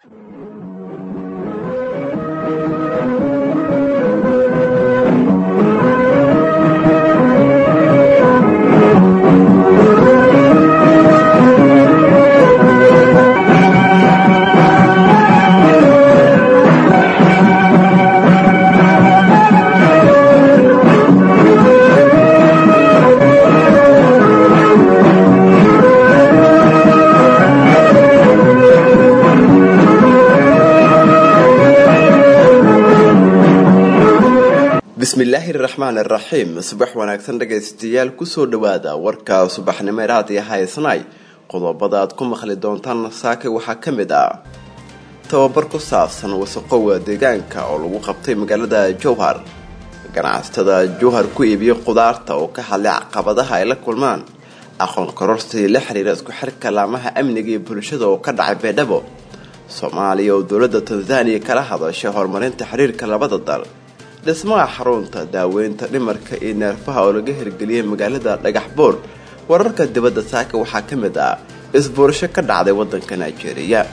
bismillaahi raxmaan iraxiim subax wanaagsan dhagaystayaal kusoo dhawaada warka subaxnimo raadiyo haysnay qodobada aad ku maqli doontaan saake waxaa ka mid ah tababar ku saabsan wasaqowa deegaanka oo lagu qabtay magaalada jowhar ganacsatada jowhar ku iibiya khudaarta oo ka hadlay caqabadaha ay la kulmaan aqoon kororsi la xiriira isku xirka laamaha amniga iyo bulshada oo ka dhacay beedhabo soomaaliya oo dowladda tanzaniya kala hadashay horumarinta xiriirka labada dal dhismaha xarunta daaweynta dhimarka iyo neerfaha oo laga hirgeliyay magaalada dhagax boor wararka dibadda saaka waxaa ka mid ah isbuurasho ka dhacday waddanka nigeria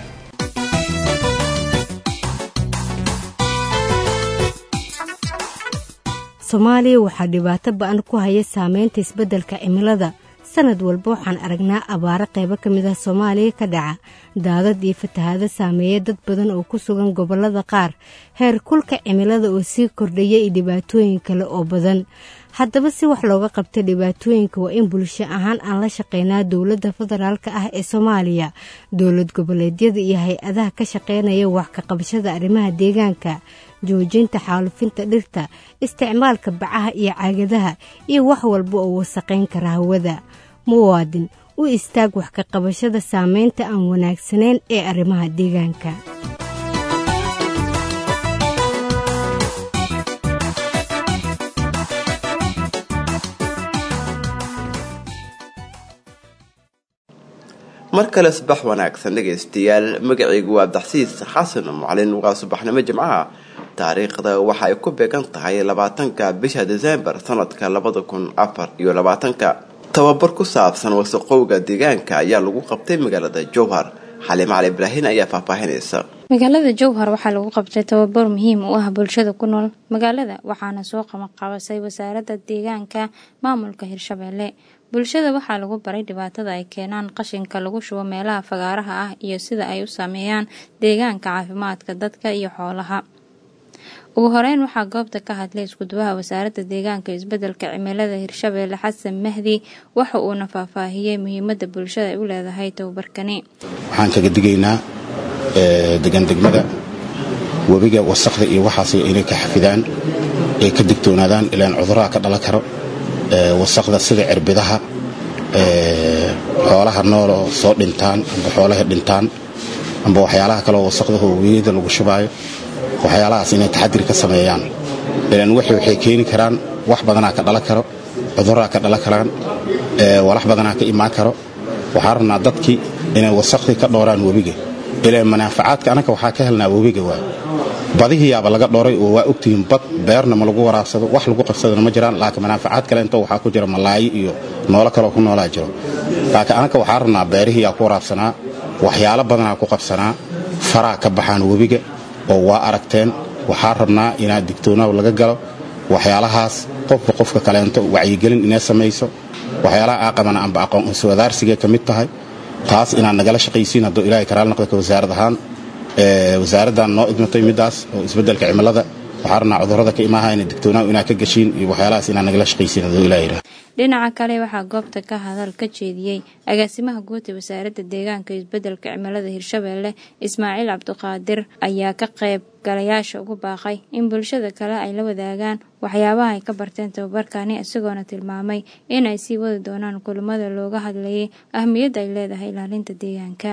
soomaaliya waxaa dhibaato ba-an ku haya saameynta isbeddelka cimilada sanad walba waxaan aragnaa abaaro qaybo ka mid ah soomaaliya ka dhaca daadad iyo fatahaado saameeya dad badan oo ku sugan gobollada qaar heer kulka cimilada oo sii kordhaya iyo dhibaatooyin kale oo badan haddaba si wax looga qabta dhibaatooyinka waa in bulsho ahaan aan la shaqeynaa dowladda federaalka ah ee soomaaliya dowlad goboleedyada iyo hay-adaha ka shaqeynaya wax ka qabashada arrimaha deegaanka joojinta xaalufinta dhirta isticmaalka bacaha iyo caagadaha iyo wax walba oo wasaqayn kara hawada muwaadin u istaag wax ka qabashada saameynta aan wanaagsanayn ee arrimaha deegaanka mar kale subax wanaagsan dhegaystayaal magacaygu waa abdaxsiis xasan macalin waa subaxnimo jimcaha taariikhda waxa ay ku beegan tahay labaatanka bisha desembar sanadka labada kun afar iyo labaatanka tababar ku saabsan wasaqowga deegaanka ayaa lagu qabtay magaalada jowhar xaliim cali ibraahin ayaa faahfaahinaysa magaalada jowhar waxaa lagu qabtay tababar muhiim u ah bulshada ku nool magaalada waxaana soo qabanqabasay wasaaradda deegaanka maamulka hirshabeelle bulshada waxaa lagu baray dhibaatada ay keenaan qashinka lagu shubo meelaha fagaaraha ah iyo sida ay u saameeyaan deegaanka caafimaadka dadka iyo xoolaha ugu horeyn waxaa goobta ka hadlay iskuduwaha wasaaradda deegaanka isbedelka cimilada hirshabeelle xasan mahdi waxa uuna faahfaahiyey muhiimada bulshada ay u leedahay tababarkani waxaan kaga digaynaa degan degmada webiga wasaqda iyo waxaas inay ka xafidaan ay ka digtoonaadaan ilaan cuduraha ka dhalan karo wasaqda sida cirbidaha xoolaha nooloo soo dhintaan amba xoolaha dhintaan amba waxyaalaha kaleoo wasaqdaho webiyada lagu shubaayo waxyaalahaas inay taxadir ka sameeyaan ilaan waxay waxay keeni karaan wax badanaa ka dhalan karo cuduraa ka dhalan karaan walax badanaa ka imaan karo waxaa rabnaa dadkii inay wasaqdii ka dhooraan webiga ilaan manaafacaadka annaga waxaa ka helnaa webiga waay badihiyaaba laga dhooray oo waa ogtihiin bad beerna ma lagu waraabsado wax lagu qabsadana ma jiraan laakiin manaafacaad kale inta waxaa ku jira malaayo iyo noolo kaleo ku noolaa jiro laakiin annaga waxaa rabnaa beerihiyaa ku waraabsanaa waxyaalo badanaa ku qabsanaa faraa ka baxaan webiga oo waa aragteen waxaa rabnaa inaad digtoonaaw laga galo waxyaalahaas qofba qofka kaleento wacyigelin inay samayso waxyaalaha aa qabana amba aqoon iswadaarsigay ka mid tahay taas inaad nagala shaqaysiin hadduu ilahay karaal noqda ka wasaarad ahaan wasaaraddan noo idmatay middaas oo isbeddelka cimilada waxaa rabnaa cudurrada ka imaaha inay digtoonaaw inaad ka gashiin iyo waxyaalahaas inaad nagala shaqaysiin hadduu ilaah yidhaha dhinaca kale waxaa goobta ka hadal ka jeediyey agaasimaha guud ee wasaaradda deegaanka isbeddelka cimilada hirshabeelle ismaaciil cabdiqaadir ayaa ka qayb galayaasha ugu baaqay in bulshada kale ay la wadaagaan waxyaabaha ay ka barteen tababarkani isagoona tilmaamay inay sii wadi doonaan kulamada looga hadlayay ahmiyadda ay leedahay ilaalinta deegaanka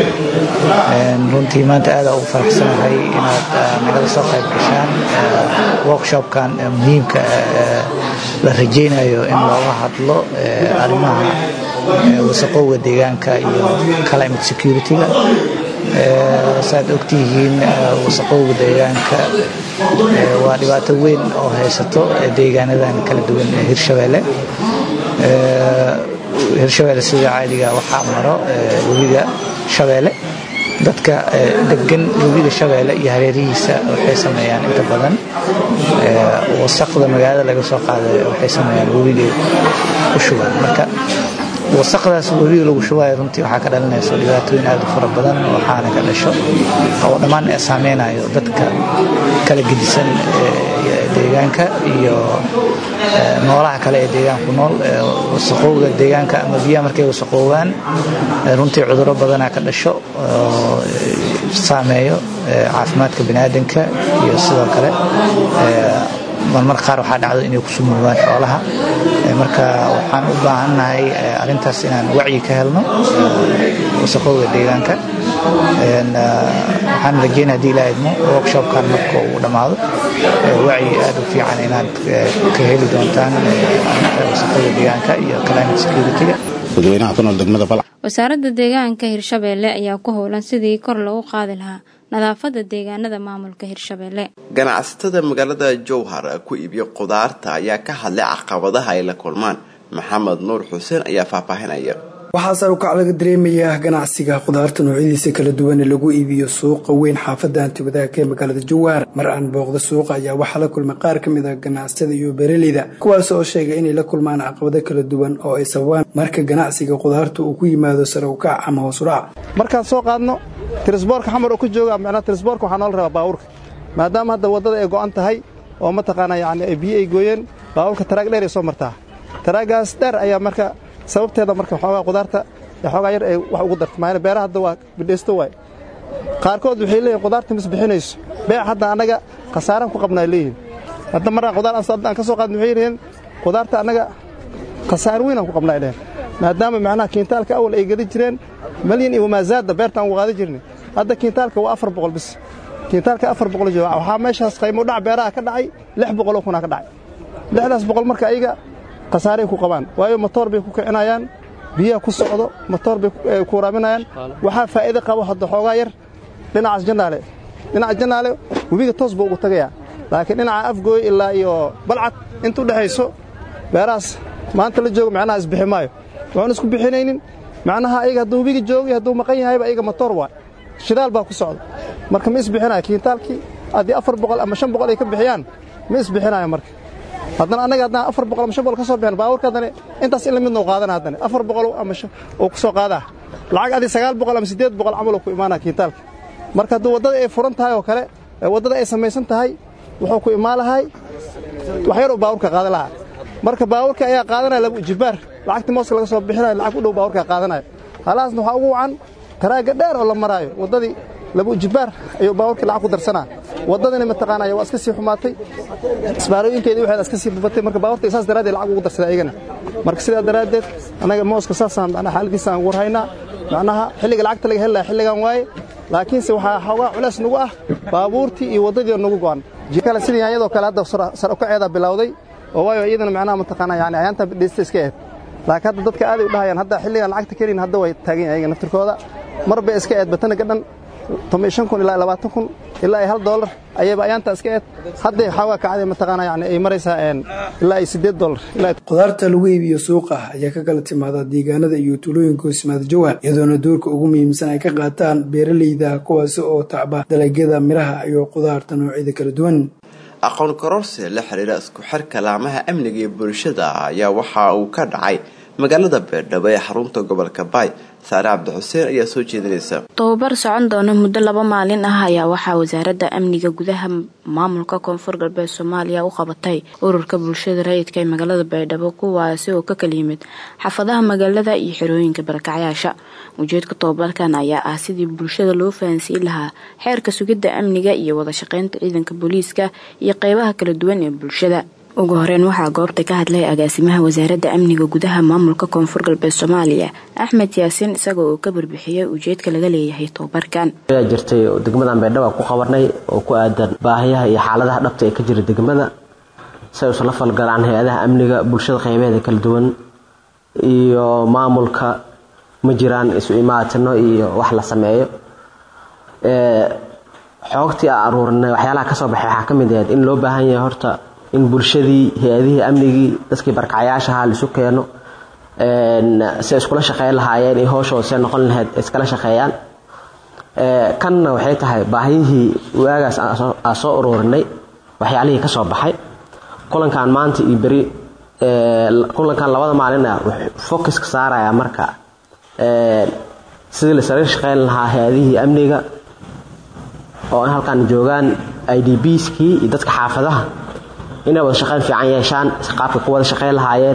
runtii maanta aada ugu faraxsanahay inaad nagala soo qayb gashaan workshopkan muhiimka la rajaynayo in looga hadlo arrimaha wasaqowga deegaanka iyo climate security-ga saaad ogtihiin wasaqowga deegaanka waa dhibaato weyn oo haysato deegaanadan kala duwan ee hirshabeelle hirshabeelle sida caadiga waxaa maro webiga shabeelle dadka degan webiga shabeelle iyo hareerihiisa waxay sameeyaan inta badan wasaqda magaalada laga soo qaaday waxay sameeyaan webigay ku shubaan marka wasaqdaas webiga lagu shubayo runtii waxaa ka dhalinayso dhibaatooyin aad u fara badan waxaana ka dhasho oo dhammaan saameynayo dadka kala gedisan deegaanka iyo noolaha kale ee deegaanku nool wasaqowga deegaanka ama biyaha markay wasaqoobaan runtii cudurro badanaa ka dhasho oo saameeyo caafimaadka biniaadanka iyo sidoo kale marmar qaar waxaa dhacdo inay ku sumuubaan xoolaha marka waxaan u baahannahay arrintaas inaan wacyi ka helno wasaqowga deegaanka waxaan rajeynaya hadii ilaa idmo workshopkan marka uu dhammaado wacyi aad u fiican inaad ka heli doontaan wasaqowga deegaanka iyo climate security-ga dadweynaha ku nool degmada balc wasaaradda deegaanka hirshabeelle ayaa ku howlan sidii kor loogu qaadi lahaa nadaafadda deegaanada maamulka hirshabeelle ganacsatada magaalada jowhar ku iibiyo qudaarta ayaa ka hadlay caqabadaha ay la kulmaan maxamed nuur xuseen ayaa faahfaahinaya waxaa sar ukac laga dareemayaa ganacsiga khudaarta noocyadiisa kala duwan ee lagu iibiyo suuqa weyn xaafadda antiwadaagka ee magaalada jawaar mar aan booqda suuqa ayaa waxaa la kulmay qaar ka mid a ganacsatada iyo beeraleyda kuwaas oo sheegay inay la kulmaan caqabado kala duwan oo ay sababaan marka ganacsiga khudaarta uu ku yimaado sare ukac ama hoosudhac markaan soo qaadno tirisboorka xamar oo ku jooga micnaa tirisboorka waxaa noola rabaa baabuurka maadaama hadda waddada ay go'an tahay oo mataqaanaa yacni ay biyo ay gooyeen baabuurka taraag dheer ay soo martaa taraagaas dheer ayaa marka sababteeda marka xoogaa qudaarta xoogaa yar ay wax ugu darta maayna beeraha hadda waa bidhaysto waay qaarkood waxay leeyihin qudaarta mis bixinayso beec hadda annaga khasaaraan ku qabnaa leeyihin hadda maraan qudaar aan ka soo qaadin waxay yihiin qudaarta annaga khasaar weyn aan ku qabnaa dhehen maadaama macnaha kiintaalka awal ay geli jireen malyan iyo wamaazaadda beerta aan ugu qaadi jirnay hadda kiintaalka waa afar boqol bis kiintaalka afar boqol jooga waxaa meeshaas qaymo dhac beeraha ka dhacay lix boqoloo kunaa ka dhacay lixdaas boqol marka ayaga khasaaray ku qabaan waayo motoor bay ku kicinayaan biyaha ku socdo motoor bay ku waraaminayaan waxaa faa'iido qabo hadda xoogaa yar dhinacaas jannaale dhinaca jannaale webiga toos buu ugu tagayaa laakiin dhinaca afgooy ilaa iyo balcad inta u dhexayso beerahaas maanta la joogo macnaha isbixi maayo waxuun isku bixinaynin macnaha ayaga hadduu webiga joogo iyo hadduu maqan yahayba ayaga motoor waay shidaal baa ku socda marka ma isbixinayo kiintaalkii haddii afar boqol ama shan boqol ay ka bixiyaan ma isbixinayo marka haddana annaga haddaan afar boqol ama shan boqol ka soo bixin baabuurka haddana intaas in la midna u qaadana haddana afar boqol ama oo ku soo qaadaa lacag adii sagaal boqol ama siddeed boqol camal oo ku imaanaa kiintaalka marka hadduu waddada ay furan tahay oo kale waddada ay samaysan tahay wuxuu ku imaan lahay wax yar uu baabuurka qaada lahaa marka baabuurka ayaa qaadanaya lagu jibaar lacagta mooska laga soo bixinayo lacag u dhow baabuurka qaadanaya halaasna waxaa ugu wacan taraagga dheer oo la maraayo waddadii labu jibaar ayuu baabuurkii lacag ku darsanaa waddadani mataqaanaya waa iska sii xumaatay isbaarooyinkeedii waxeeda iska sii bubatay marka baabuurta saas daraaddeed lacag ugu darsaday ayagana marka sidaa daraaddeed annaga mooska saasaan macnaha xaaladiisa aan warhaynaa macnaha xilliga lacagta laga heli lahaa xilligan waaye laakiinse waxaa xoogaa culays nagu ah baabuurtii iyo waddadii nagu go'an kale sidii yaanyadoo kale hadda sar ukaceedaa bilowday oo waayo iyadana macnaha mataqaanaa yani ayaanta dhaysta iska eed laakiin hadda dadka aaday u dhahayaan hadda xilligan lacagta kelin hadda way taagan yahay ayaga naftirkooda mar bay iska eed batana gadhan toban shan kun ilaa labaatan kun ilaa ay hal doolar ayayba ayaanta iska eed hadday xoogaa kacday mataqaanaa yani ay maraysaa ilaa ay siddeed doolar khudaarta lagu iibiyo suuqa ayaa ka kala timaada deegaanada iyo tuulooyinka hoosmaada jawhar iyadoona doorka ugu muhiimsan ay ka qaataan beeraleyda kuwaasi oo tacba dalagyada miraha iyo khudaarta noocyada kala duwan aqoon kororsi la xiriira isku xirka laamaha amniga iyo bulshada ayaa waxa uu ka dhacay magaalada beerdhabo ee xarunta gobolka baay saare cabdixuseen ayaa soo jeedinaysa tobabar socon doona muddo laba maalin ah ayaa waxaa wasaaradda amniga gudaha maamulka koonfur galbeed soomaaliya u qabatay ururka bulshada rayidka ee magaalada baydhabo kuwaasi oo ka kala yimid xaafadaha magaalada iyo xerooyinka barakacyaasha ujeedka tobabarkan ayaa ah sidii bulshada loo fahansiin lahaa xeerka sugidda amniga iyo wada shaqeynta ciidanka booliiska iyo qeybaha kala duwan ee bulshada ugu horeyn waxaa goobta ka hadlay agaasimaha wasaaradda amniga gudaha maamulka koonfur galbeed soomaaliya axmed yaasiin isaga oo ka barbixiyay ujeedka laga leeyahay tobabarkan ayaa jirtay degmadan baydhaba ku qabanay oo ku aadan baahiyaha iyo xaaladaha dhabta ee ka jira degmada si ay usla falgalaan hay-adaha amniga bulshada qeybeeda kala duwan iyo maamulka ma jiraan isu imaatino iyo wax la sameeyo xoogtii a aruurinay waxyaalaha kasoo baxay waxaa ka mid ahayd in loo baahan yahay horta in bulshadii hay-adihii amnigii dadkii barkacyaashaha laisu keeno si iskula shaqeyn lahaayeen iyo hooshooda see noqon lahayd iskala shaqeeyaan kanna waxay tahay baahiyihii waagaas aan soo ururinay waxyaalihii ka soo baxay kulankan maanta iyo beri kulankan labada maalin ah focuska saaraya marka sidii la sariir shaqeyn lahaa hay-adihii amniga oo in halkan joogaan i d bskii iyo dadka xaafadaha inay wada shaqeyn fiican yeeshaan qaabka ku wada shaqeyn lahaayeen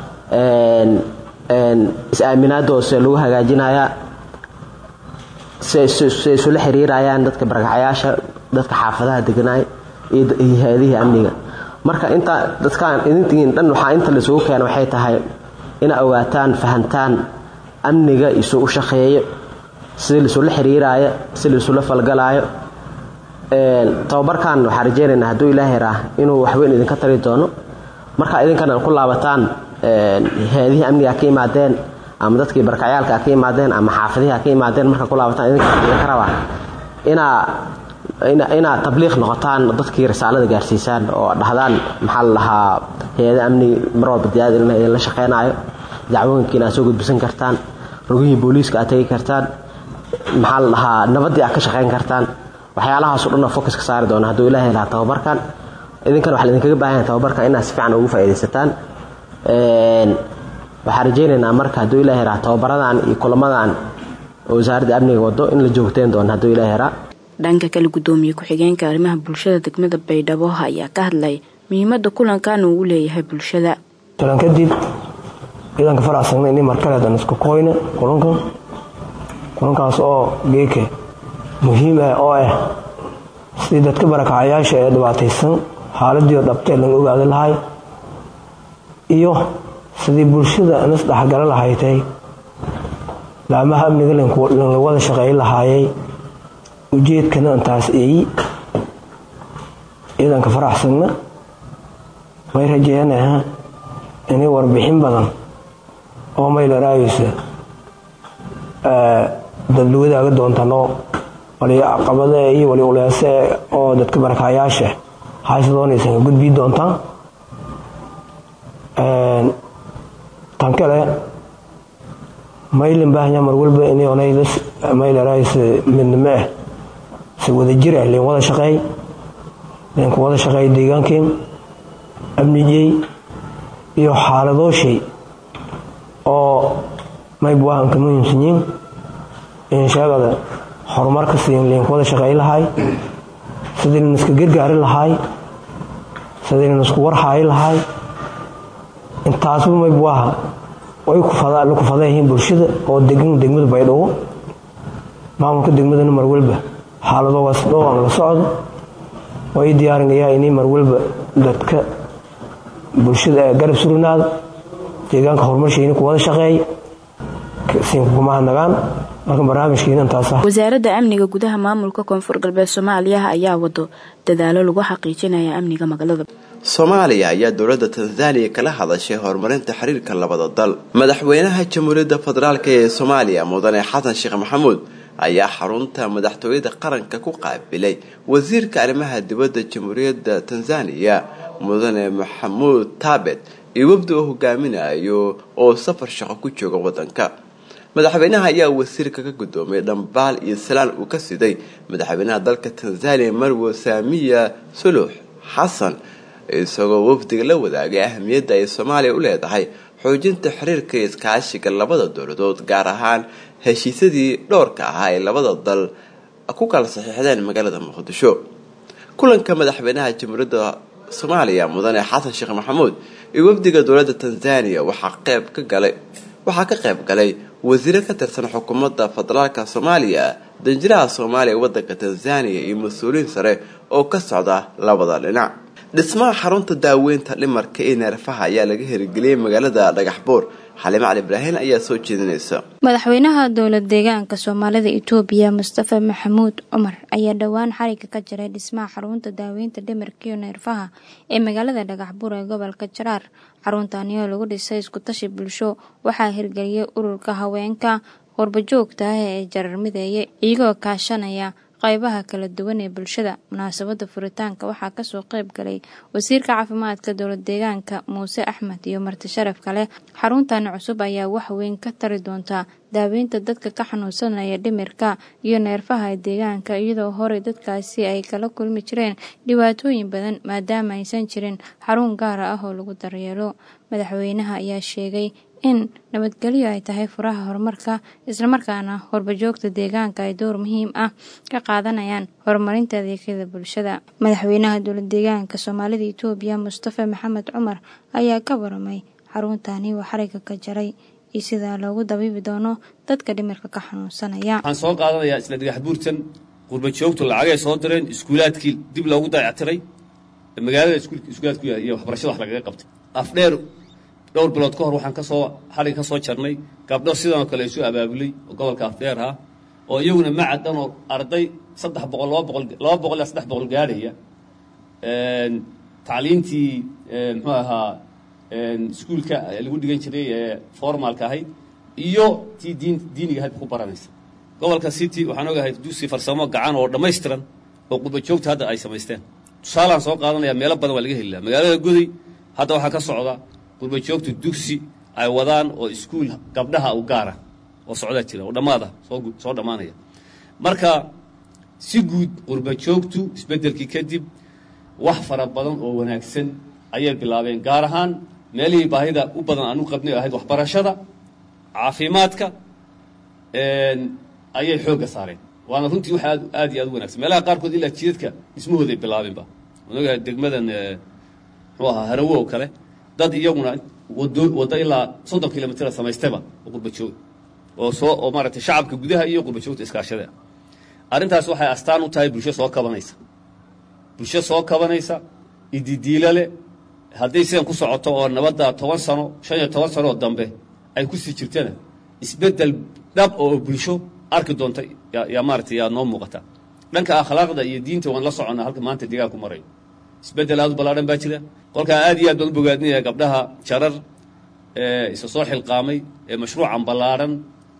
is-aaminaadooda lagu hagaajinayaa siay isula xiriirayaan dadka barakacayaasha dadka xaafadaha deganaay iyo hay-adihii amniga marka inta dadkaan idintiin dhan waxaa inta laisugu keena waxay tahay ina ogaataan fahantaan amniga isu u shaqeeyo sidii laisula xiriiraayo sidii laisula falgalaayo tababarkan waxaa rajeynaynaa hadduu ilaahay raa inuu waxweyn idinka tari doono marka idinkana ku laabataan hay-adihii amniga ka imaadeen ama dadkii barkacyaalka ka imaadeen ama xaafadihi ka imaadeen marka ku laabataan idinka rabaa inaa inaad tabliiq noqotaan dadkii risaalada gaarsiisaan oo dhahdaan maxaa la dhahaa hay-ada amni mar walba diyaad idinla shaqeynaayo dacwooyinkiina aad soo gudbisan kartaan rogihii booliiska aad tegi kartaan maxaa la dhahaa nabaddii aad ka shaqeyn kartaan waxyaalahaasoo dhan oo focus ka saari doona hadduu ilaahay lahaa tababarkan idinkana waxaa idinkaga baahan tababarka inaad si fiican ugu faa'iidaysataan waxaan rajaynaynaa marka hadduu ilaahay raa tababaradan iyo kulamadan oo wasaaradda amniga wado in la joogteen doono hadduu ilaahay raa dhanka kale gudoomiye ku-xigeenka arrimaha bulshada degmada baydhabo ayaa ka hadlay muhiimada kulankan uu leeyahay bulshada talan kadib ciidanka faracsagna ini markaleedan isku koyne kulankan kulankaas oo geeke muhiim ah oo ah sidii dadka barakacayaasha ee dhibaataysan xaaladiio dhabtee laga ogaada lahay iyo sidii bulshada nas dhexgala lahaytay laamaha amniga la wada shaqeey lahaayay ujeedkana intaas eeyi ciidanka faraxsanna may rajeyanaha inay warbixin badan oo maylaraysa dad wadaaga doontano wali caqabade iyo wali uleese oo dadka barakayaasha hayse doonaysan ka gudbii doontaan tan kale maylin baahanya mar walba inay maylaraysa midnimo ah si wada jir ah leen wada shaqeey leen ku wada shaqeey deegaankeen amnijey iyo xaaladooshey oo mayb waahan ka muhiimsanyiin in sheegada horumarka siin leen ku wada shaqeey lahay sidii lan iska gargaari lahay sidii lan isku warhaayi lahay intaasba mayb waaha way la kufadayihiin bulshada oo degan degmada baydhabo maamulka degmadana mar walba xaaladoogaas dhowaan la socdo way diyaarinayaa inay mar walba dadka bulshada ee garab surinaada deegaanka horumarshiina ku wada shaqeey siinkukumahadnagaan marka barnaamijkiina intaas ah wasaaradda amniga gudaha maamulka koonfur galbeed soomaaliya ayaa wado dadaalo lagu xaqiijinaya amniga magaalada soomaaliya ayaa dowladda tanzaniya kala hadashay horumarinta xiriirka labada dal madaxweynaha jamhuuriyadda federaalk ee soomaaliya mudane xasan sheekh maxamuud ayaa xarunta madaxtooyada qaranka ku qaabilay wasiirka arrimaha dibadda jamhuuriyadda tanzaniya mudane maxamuud taabet iyo wafdi oo hogaaminayo oo safar shaqo ku jooga wadanka madaxweynaha ayaa wasiirka ka gudoomay dhambaal iyo salaan uu ka siday madaxweynaha dalka tanzaniya marwo saamiya suluux xasan isagoo wafdiga la wadaagay ahamiyadda ay soomaaliya u leedahay xoojinta xiriirka iyo iskaashiga labada dowladood gaar ahaan heshiisyadii dhowrka ahaa ee labada dal ku kala saxiixdeen magaalada muqdisho kulanka madaxweynaha jamhuuriyadda soomaaliya mudane xasan sheekh maxamuud iyo wafdiga dowladda tanzaniya waxaa qeyb ka galay waxaa ka qayb galay wasiiro ka tirsan xukuumadda federaalka soomaaliya danjiraha soomaaliya ee wadanka tanzaniya iyo mas-uuliyiin sare oo ka socda labada dhinac dhismaha xarunta daaweynta dhimarka ee neerfaha ayaa laga hirgeliyey magaalada dhagaxbuur xalime cali ibraahin ayaa soo jeedinaysa madaxweynaha dowlad deegaanka soomaalida itoobiya mustafa maxamuud cumar ayaa dhowaan xariga ka jiray dhismaha xarunta daaweynta dhimarka iyo neerfaha ee magaalada dhagaxbuur ee gobolka jaraar xaruntaani oo lagu dhisay iskutashi bulsho waxaa hirgeliyay ururka haweenka qurbajoogta ah ee jarar mideeye iyagoo kaashanaya qaybaha kala duwan ee bulshada munaasabada furitaanka waxaa kasoo qeyb galay wasiirka caafimaadka dowlad deegaanka muuse axmed iyo marti sharaf kale xaruntan cusub ayaa wax weyn ka tari doontaa daaweynta dadka ka xanuunsanaya dhimirka iyo neerfaha deegaanka iyadoo horey dadkaasi ay kala kulmi jireen dhibaatooyin badan maadaama aysan jirin xarun gaara ah oo lagu daryeelo madaxweynaha ayaa sheegay in nabadgelyo ay tahay furaha horumarka islamarkaana horbajoogta deegaanka ay door muhiim ah ka qaadanayaan horumarinta adeegyada bulshada madaxweynaha dowlad deegaanka soomaalida itoobiya mustafa maxamed cumar ayaa ka waramay xaruntani uu xariga ka jaray iyo sidaa loogu dabiibi doono dadka dhimirka ka xanuunsanaya waxaan soo qaadanayaa isla dhagax buurtan qurbajoogtu lacagay soo direen iskuulaadkii dib loogu dayactiray magaalada iskuulaadku iyo waxbarashada wax lagaga qabtay afdheer dhowr bilood ka hor waxaan kasoo xarig ka soo jarnay gabdho sidanoo kale isu abaabulay oo gobolka afdheer ah oo iyaguna macadan oo arday saddex boqol laba boqol laba boqol ilaa saddex boqol gaadhaya tacliintii muxuu ahaa iskuulka lagu dhigan jiray ee formalka ahayd iyo tii diin diiniga ahayd ku baranaysa gobolka city waxaan ogahay dusi farsamo gacan oo dhammaystiran oo qurbajoogta hadda ay samaysteen tusaalaan soo qaadanaya meelo badan waa laga heli laha magaalada goday hadda waxaa ka socda qurbajoogtu dugsi ay wadaan oo iskuul gabdhaha u gaara oo socdaa jira oo dhammaada soo dhammaanaya marka si guud qurbajoogtu isbeddelkii kadib wax fara badan oo wanaagsan ayay bilaabeen gaar ahaan meelihii baahida u badan aanu qabnay ahayd waxbarashada caafimaadka ayay xoogga saareen waana runtii wax aad aad iyo aad u wanagsan meelaha qaarkood ilaa jidadka dhismahooday bilaabeenba onaga degmadan muxuu ahaa harawo oo kale dad iyaguna wado waddo ilaa soddon kilomitr samaystaba oo qurbajoog oo soo oo maaragtay shacabka gudaha iyo qurbajoogta iskaashada arrintaas waxay astaan u tahay bulsho soo kabanaysa bulsho soo kabanaysa ididiila leh hadday sidan ku socoto oo nabadda toban sano shan iyo toban sanooo dambe ay ku sii jirtana isbeddel dhab oo bulsho arki doonta yaa maaragtay yaa noo muuqata dhanka akhlaaqda iyo diinta waan la soconnaa halka maanta deegaanku marayo isbeddel aad u ballaadhan baa jira kolkaa aad iyo aad baan u bogaadinaya gabdhaha jarar ee isa soo xilqaamay ee mashruucan ballaadhan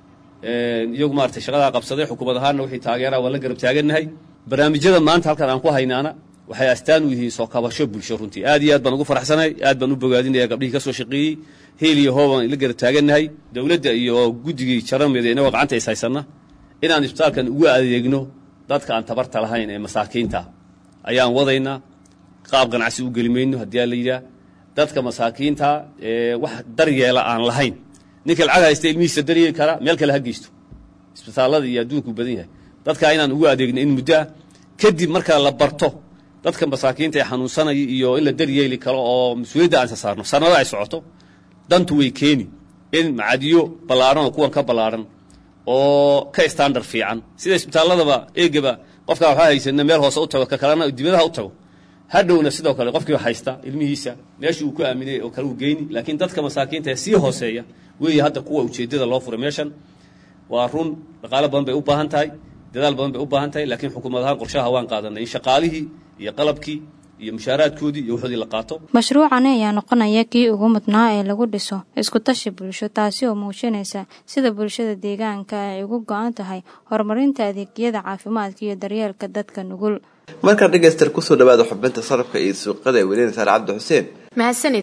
iyagu maaragtay shaqadaa qabsaday xukuumad ahaanna wixii taageeraa waan la garab taagannahay barnaamijyada maanta halkan aan ku haynaana waxay astaan u yihiin soo kabasho bulsho runtii aad iyo aad baan ugu faraxsanahay aad baan u bogaadinaya gabdhihii ka soo shaqeeyey heel iyo hoobaan la garab taagannahay dowladda iyo guddigii jarameeda inagoo gacanta is haysanna inaan isbitaalkan ugu adeegno dadka aan tabarta lahayn ee masaakiinta ayaan wadaynaa qaab ganacsi u geli mayno haddii aa la yidhaah dadka masaakiinta ee wax daryeela aan lahayn ninka lacag haysta ilmihiisa daryeeli kara meel kale ha geysto isbitaallada iyo adduunku badan yahay dadkaa inaan ugu adeegno in muddo ah kadib markaa la barto dadka masaakiinta ee xanuunsanaya iyo in la daryeeli karo oo mas-uuliyadda aan sasaarno sanado ay socoto dantu way keeni in macadiyo ballaadhan oo kuwan ka ballaadhan oo ka standard fiican sida isbitaalladaba eegaba qofkaa waxaa haysana meel hoose u tago ka kalena dibadaha u tago hadhowna sidoo kale qofkiiba haysta ilmihiisa meeshii uu ku aaminay oo kale uu geyni laakiin dadka masaakiinta ee sii hooseeya weeye hadda kuwa ujeeddada loo furay meeshan waa run dhaqaalo badan bay u baahan tahay dadaal badan bay u baahan tahay laakiin xukuumad ahaan qorshaha waan qaadanay in shaqaalihii iyo qalabkii iyo mushaaraadkoodii iyo waxoodii la qaato mashruucani ayaa noqonaya kii ugu mudnaa ee lagu dhiso iskutashi bulsho taasi oo muujinaysa sida bulshada deegaanka ay ugu go-an tahay horumarinta adeegyada caafimaadka iyo daryeelka dadka nugul markaa dhegayster kusoo dhawaada xubinta sarafka iyo suuqada ee weliina saare cabdi xuseen mahadsanid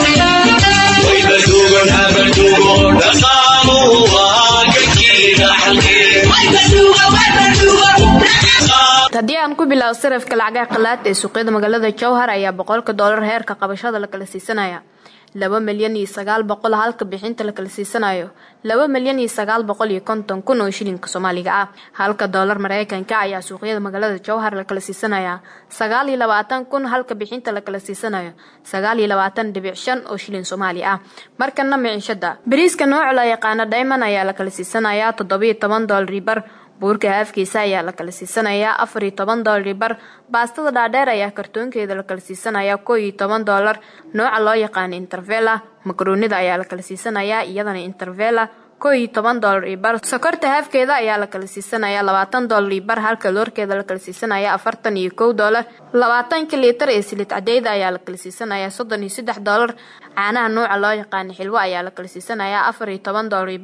haddii aan ku bilaabo sarafka lacagaha qalaad ee suuqyada magaalada jowhar ayaa boqolka doolar heerka qabashada la kala siisanaya laba milyan iyo sagaal boqol halka bixinta la kala siisanayo laba milyan iyo sagaal boqol iyo konton kun oo shilinka soomaaliga ah halka doolar mareykanka ayaa suuqyada magaalada jowhar la kala siisanaya sagaal iyo labaatan kun halka bixinta la kala siisanayo sagaal iyo labaatan dhibic shan oo shilin soomaali ah markana miciishada bariiska nooca la yaqaana diamond ayaa la kala siisanaya toddobiyo toban doolari bar buurka haafkiisa ayaa la kala siisanayaa afar iyo toban doolari bar baastada dhaadheer ayaa kartoonkeeda la kala siisanayaa koo iyo toban doolar nooca loo yaqaana intervela makaroonida ayaa la kala siisanayaa iyadana intervela koo iyo toban doolar iyo bar sokorta haafkeeda ayaa la kala siisanayaa labaatan doolar iyo bar halka loorkeeda la kala siisanaya afartan iyo kow doolar labaatanka liitar ee silid cadeyda ayaa la kala siisanayaa soddon iyo saddex doolar caanaha nooca loo yaqaana xilwo ayaa la kala siisanayaa afar iyo toban doolar iyo bar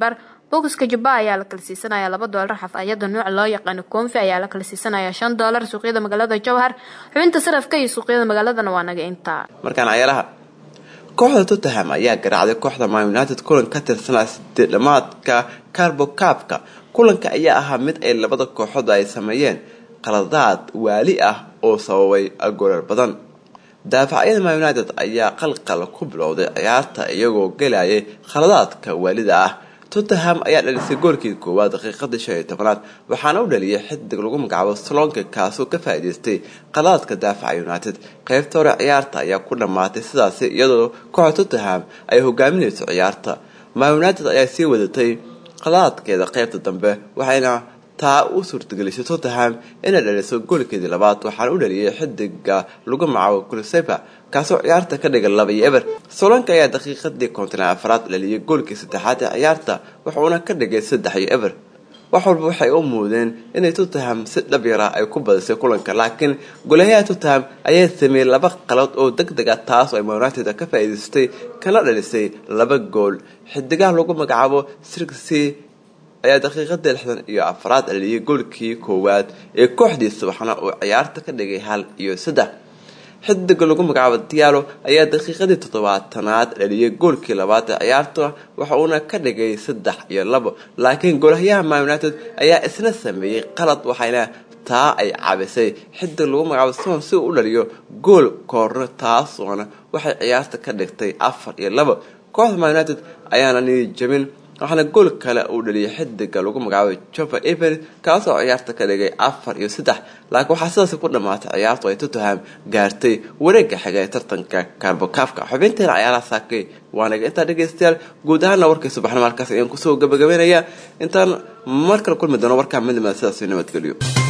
bokiska jubba ayaa la kala siisanaya laba doolar xafayada nuuca loo yaqaano koonfi ayaa la kala siisanaya shan doolar suuqyada magaalada jowhar xubinta sarafka iyo suuqyada magaaladana waa naga intaa markaan cayaaraha kooxda tottenham ayaa garaacday kooxda man united kulan ka tirsanaa sideed dhamaadka carbo cabka kulanka ayaa ahaa mid ay labada kooxood ay sameeyeen qaladaad waali ah oo sababay goolal badan daafacyada man united ayaa qalqal ku bilowday ciyaarta iyagoo gelayay khaladaadka waalida ah tottenham ayaa dhalisay goolkii koowaad daqiiqadii shan iyo tobanaad waxaana u dhaliyay xidig lagu magacaabo slonka kaasoo ka faa'iidaystay qaladaadka daafaca united qaybta hore ciyaarta ayaa ku dhammaatay sidaasi iyadoo kooxda tottenham ay hogaaminayso ciyaarta man united ayaa sii wadatay qaladaadkeeda qaybta dambe waxayna taa u suurtagelisay tottenham inay dhaliso goolkeedii labaad waxaana u dhaliyay xidiga lagu magacaabo kulisepa kaasoo ciyaarta ka dhigay laba iyo eber solanka ayaa daqiiqadii konton afraad dhaliyay goolkii saddexaad ee ciyaarta wuxuuna ka dhigay saddex iyo eber wax walba waxay u muudeen inay tottenham si dhab yara ay ku badisay kulanka laakiin golayaha tottenham ayaa sameeyey laba qalad oo deg deg ah taas oo ay united ka faa'iidaystay kana dhalisay laba gool xidigaha lagu magacaabo sirksi ayaa daqiiqadii lixdan iyo afraad dhaliyay goolkii koowaad ee kooxdiisa waxaana uu ciyaarta ka dhigay hal iyo saddex xidiga lagu magacaabo dialo ayaa daqiiqadii toddobaatanaad dhaliyay goolkii labaad ee ciyaarta waxa uuna ka dhigay saddex iyo labo laakiin goolhayaha man united ayaa isna sameeyey qalad waxayna taa ay cabisay xidig lagu magacaabo son si uu u dhaliyo gool koorno taasoona waxay ciyaarta ka dhigtay afar iyo labo kooxda man united ayaana nii jabin waxaana gool kale uu dhaliyay xidiga lagu magacaabay jova ever kaasoo ciyaarta ka dhigay afar iyo saddex laakiin waxaa sidaasi ku dhammaatay ciyaartu ay tottenham gaartay wareega xiga ee tartanka carbocafka xubinteena ciyaaraha saakay waanaga intaa dhegaystayaal guud ahaana warkay subaxnimo halkaas ayaan kusoo gabagabeynaya intaan mar kale kulmi doono warkaa midnimada sidaas nabadgelyo